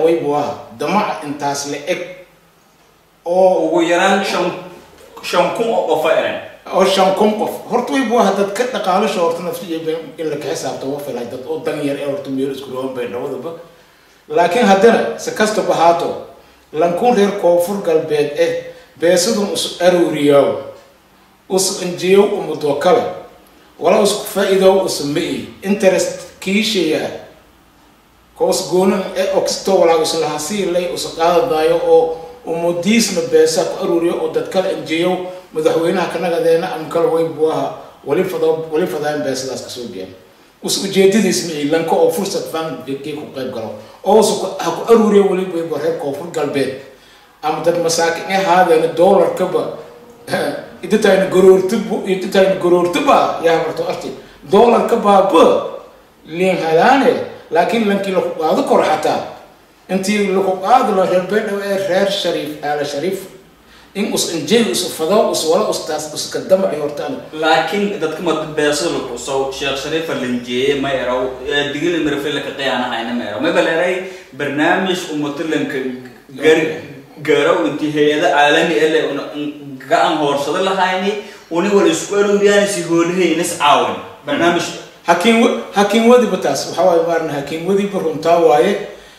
waybu aha damaca intaas la eg oo ugu yaraan shan shan kun oo qofa eren oo shan kun qof horta waybu aha dad ka dhaqaalasha horta nafsiya in la ka xisaabta wa filay dad oo dan yar ee horta meel isku roon bay dhawadaba laakiin haddana si kastaba haato lankun reer koonfur galbeed eh beesadun is aruuriyaw us injiyow umudo kale wala isku faa'iidow usma-i interest kiishaya koos goonan e oxisto walaa islaha siilay usa qaadadaayo oo umudiisna beesa ku aruuriyo oo dad kale injiyow madaxweynaha kanagadeena ama kale waybu aha wali fado wali fadaayan beesadaas kasoo biyan us ujeedadiis ma lanka oo fursad fan kii ku qayb galo oo us ha ku aruuriyo wali waybu reer koonfur galbeed ama dad masaakin ee haadeena doolarkaba idintayna garoortubu idintayna garoortuba yaa marto arti doolarka baaba liin hadaane laakiin lankii laku qaado kor xataa intii laku qaado la reer beedhow ee reer shariif aala shariif in us injey us fado us wala ustaas uska damaci hortaan laakiin dadka ma beesada lagu soo sheekh shariifa linjeeye ma eraw digil mirfil ka qiyaanahayna ma eraw ma bal eray barnaamij umatilanka gar garow intii hay-ada caalami ele gacan hoorsado lahayni uni wala isku aruuriyaan si hoolahaynas caawin barnaamij hakiin hakiin wadiba taas waxaa waaye maarna hakiin wadiba runtaa waaye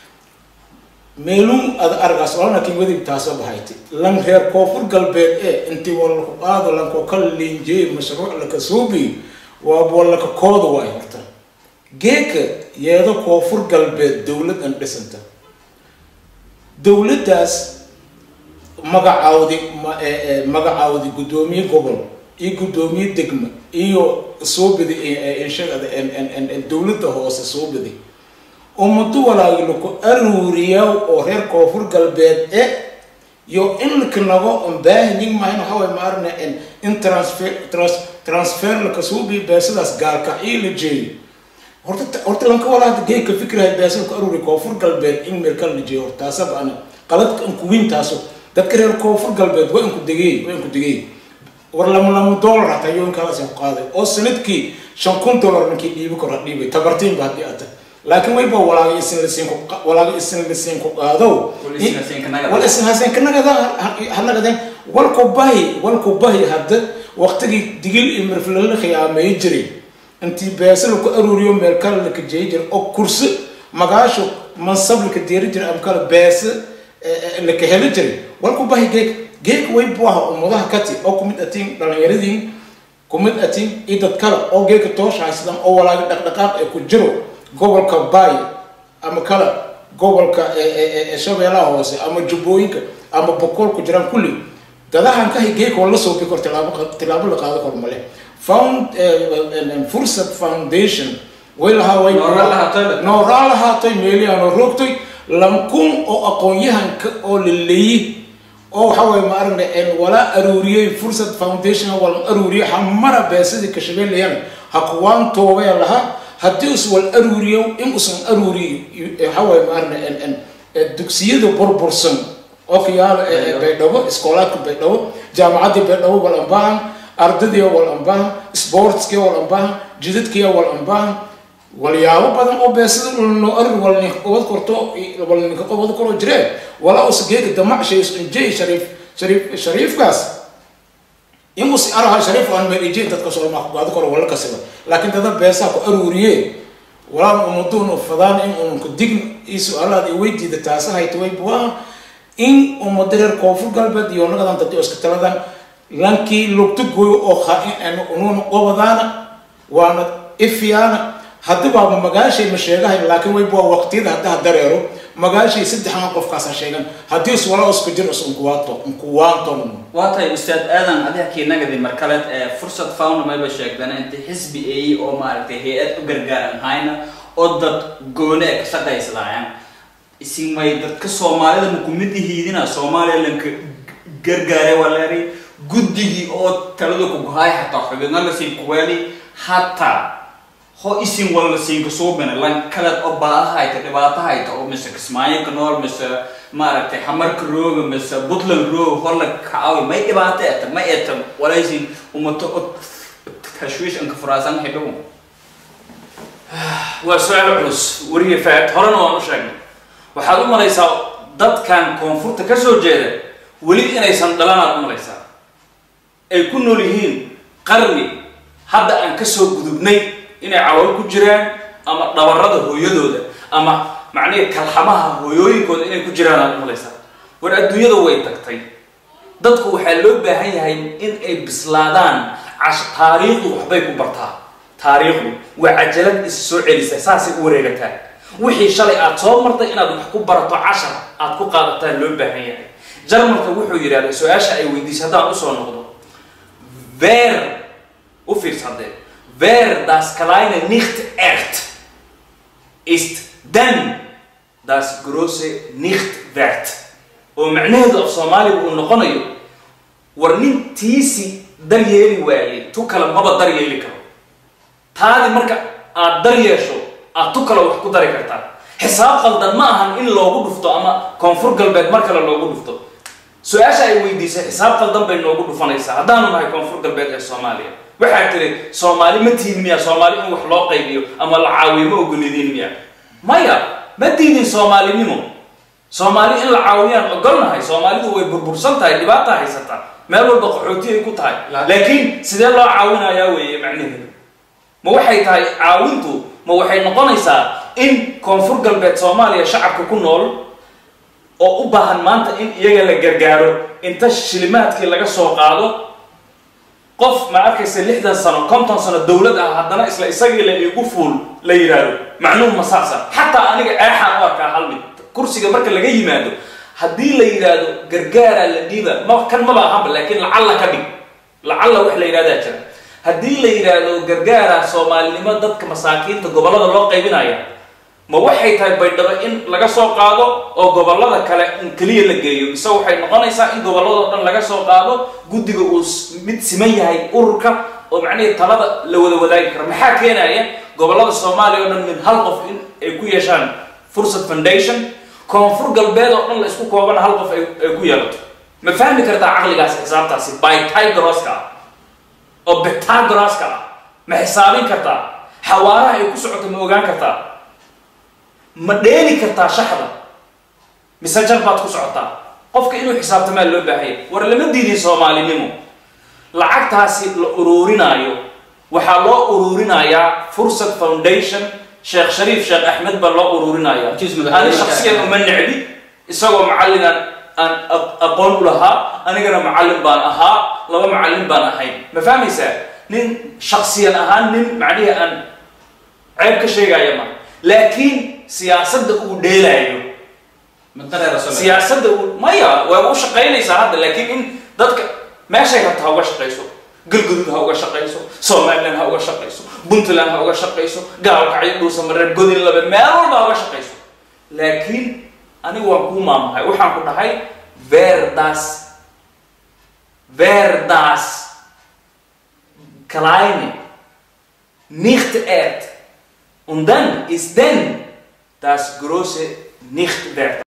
meelun ad argaas olan hakiin wadib taasoo bahaytay lan reer koonfur galbeed ee intii walaka qaado lanko ka linjeey mashruuc laka suubi waa walaka kooda waay horta geeka yeedo koonfur galbeed dowlad an dhisanta dowladdaas magacaawdi magacaawdi guddoomiye gobol iyo guddoomiye degma iyo suubidi inshagada dowladda hoose suubidi ummado walaagi laku aruuriyaa oo reer koonfur galbeed e iyo in laka nago on baahanyin mahayn waxaa way maarna in transfer transfer laka suubi beesadaas gaalka ii la jeeyo horta horta lanka walaada geeka fikrahay beesa laku aruuri koonfur galbeed in meelka la jeeyo hortaasaba ana qaladka an kuwin taaso dadka reer koonfur galbeed waa inku degey waa inku degey war lama lama dollar hataa yoonkalaas ku qaaday oo sanadkii shan kun dollar ninkii dhiibi karo dhiibay tabartiin ba haddii ata laakiin wayba walaaga isin lasiin ku walaaga isin lasiin ku qaado wal isin hasen kanagada hanagadeen walku bahi walku bahi hadda waqtigii digil iyo mirfila la khiyaameey jiray intii beesa laku aruuriyo meel kale laka jeey jiray oo kursi magaasho mansab laka deeri jiray ama kale beesa laka heli jiray walku bahi geeg geeg way buu ahaa ummadaha kati oo kumid atiin dhallinyaradii kumid atiin iyo dad kale oo geeka toosha haysadaan oo walaaga dhaqdhaqaaq ee ku jiro gobolka baay ama kale gobolka shabeelaha hoose ama jubbooyinka ama boqol ku jiraan kulli dadahan kahay geeka waa la soo bi kor tilaabo tilaabo la qaado kor male found fursad foundation way lahaa way nooraa lahaatay meeliyaanoo roogtay lankun oo aqoon-yahanka oo la leeyi oo waxa waye ma aragna walaa aruuriyey fursad foundation wala aruuriyo hamara beesadii kashabeelayan ha kuwaan toobee lahaa haddii us wal aruuriyo in usan aruuriyo waxa waye ma aragna dugsiyada burbursan oo kiyaala baydhabo iskoolaadka baydhabo jaamacaddii baydhabo wal ambaahan ardadii wal ambaahan sportskii wal ambaahan jidadkii wal ambaahan walyaabo badan oo beesada noo arur wal ninka qobad korto wal ninka qobad koro jireen walaa us geega damacshay is injay shariif shariif shariifkaas in us araha shariif aan meel injay dadka soo ma qaado koro wala kasiba laakiin dada beesaa ku aruuriye walaa ummaduun fadaan in uun ku dign iyo su-aalaad ay weydiida taasahayta way buwaa in ummada reer koonfur galbeed iyo nagadan dadii iska taladan lankii lugta gooyo oo khaa-in unuuna qobadaana waana ifiyaana haddi baaba magaashay ma sheegahay laakiin wayba waa waqtiyada haddaha dareero magaashay saddexan qofkaasa sheegan haddii is wala isku jir is unkuwaato unkuwaanton waa tahay ustaad aadan adiga kiinagadi markaleed ee fursad found mayba sheegdana inta xisbi eeyi oo maaragtay hay-ad u gargaaran hayna oo dad goone ee ka shaqaysadaayan isimay dadka soomaalida makumidi hiidina soomaaliya lanka gargaare waleeri guddigii oo talada ku gohay xataa xubidna lasii kuweeli hataa ho isin wala siinka suubina lan kaleed oo baada hayta dhibaato hayta oo mise kismaayo ka nool mise maaragtay xamarka rooga mise puntland roog hola kacaawi may dhibaato eta may eta walaysin umato o tashwiish anka furaasan xidhow waa su-aal culus weriye faad horena waan u sheegnay waxaad u malaysaa dadkan koonfurta ka soo jeeda weli inaysan dhalanaad u malaysaa ay ku nool yihiin qarni hadda aan ka soo gudubnay inay calool ku jiraan ama dhabarada hooyadooda ama macnihi kalxamaha hooyooyinkooda inay ku jiraan aad u malaysaa war adduunyada way tagtay dadku waxaa loo baahan yahay in ay bislaadaan cash taariikhdu waxbay ku bartaa taariikhdu waa cajalad is soo celisa saasay u wareegataa wixii shalay aad soo martay inaad wax ku barato cashar aad ku qaadataan loo baahan yahay jarmalka wuxuu yidhahda su-aasha ay weydiisay haddaan usoo noqdo ver u fiirsadee ver das kleine nicht echt ist dann das große nicht wert oo macnaheedu af soomaaliga uu noqonayo war nin tiisi daryeeli waayey tu kale maba daryeeli karo taadi marka aad dar yeesho aad tu kale wax ku dari kartaa xisaab qaldan ma ahan in loogu dhufto ama koonfur galbeed mar kale loogu dhufto su-aasha ay weydiisay xisaab qaldan bay noogu dhufanaysaa haddaanu nahay koonfur galbeed ee soomaaliya waxaa tiri soomaali ma tihin miya soomaali in wax loo qaybiyo ama la caawiyo ma ogolidiin miya maya ma diidin soomaalinimo soomaali in la caawiyaan ogolnahay soomaalidu way burbursan tahay dhibaata haysata meel walba qaxooti ay ku tahay laakiin sidee loo caawinayaa weeye macnaheedu ma waxay tahay caawintu ma waxay noqonaysaa in koonfur galbeed soomaaliya shacabka ku nool oo u baahan maanta in iyaga la gargaaro inta shilimaadkii laga soo qaado qof ma arkaysa lixdan sano konton sano dowlad ah haddana isla isagii la igu fuul la yidhaahdo macnuhu ma saasa xataa aniga eexaan u arkaa hal mid kursiga marka laga yimaado haddii la yidhaahdo gargaaraa la dhiiba ma kan maba ahanba laakiin lacalla ka dhig lacalla wax la yidhahdaa jira haddii la yidhaahdo gargaaraa soomaalinimo dadka masaakiinta gobollada loo qaybinaya ma waxay tahay baydhabo in laga soo qaado oo gobollada kale in keliya la geeyo mise waxay noqonaysaa in gobolladao dhan laga soo qaado guddiga uu mid siman yahay ururka oo macnihii talada la wada wadaagi karo maxaa keenaya gobollada soomaaliya oo dhan min hal qof in ay ku yeeshaan fursad foundation koonfur galbeed oo dhan la isku koobana hal qof ay ku yeelato ma fahmi kartaa caqligaasi xisaabtaasi bytigroska ah oo betagroska ah ma xisaabin kartaa xawaaraha ay ku socoto ma ogaan kartaa ma dheeli kartaa shaxda mise jar baad ku socotaa qofka inuu xisaabtamaa loo baahaya war lama diidin soomaalinimo lacagtaasi la uruurinaayo waxaa loo uruurinayaa fursad foundation sheekh shariif sheekh axmed baa loo uruurinaya ani shaksiyan uma necbi isagoo macallinaan aan aqoon u lahaa anigana macallin baan ahaa laba macallin baan ahayn ma fahmaysaa nin shaksiyan ahaan nin macnihi aan ceeb ka sheegaya ma laakiin siyaasadda uu dheelaayo siyaasadda uu maya waa u shaqaynaysaa hadda laakiin in dadka meeshay rabta ha uga shaqayso galgudud ha uga shaqayso somaliland ha uga shaqayso puntland ha uga shaqayso gaalkacyo dhuusamareer godin labe meel walba ha uga shaqayso laakiin anigu waan kuu maamahay waxaan ku dhahay verdas verdas kleine nicht erd und dann ist denn das große nicht wert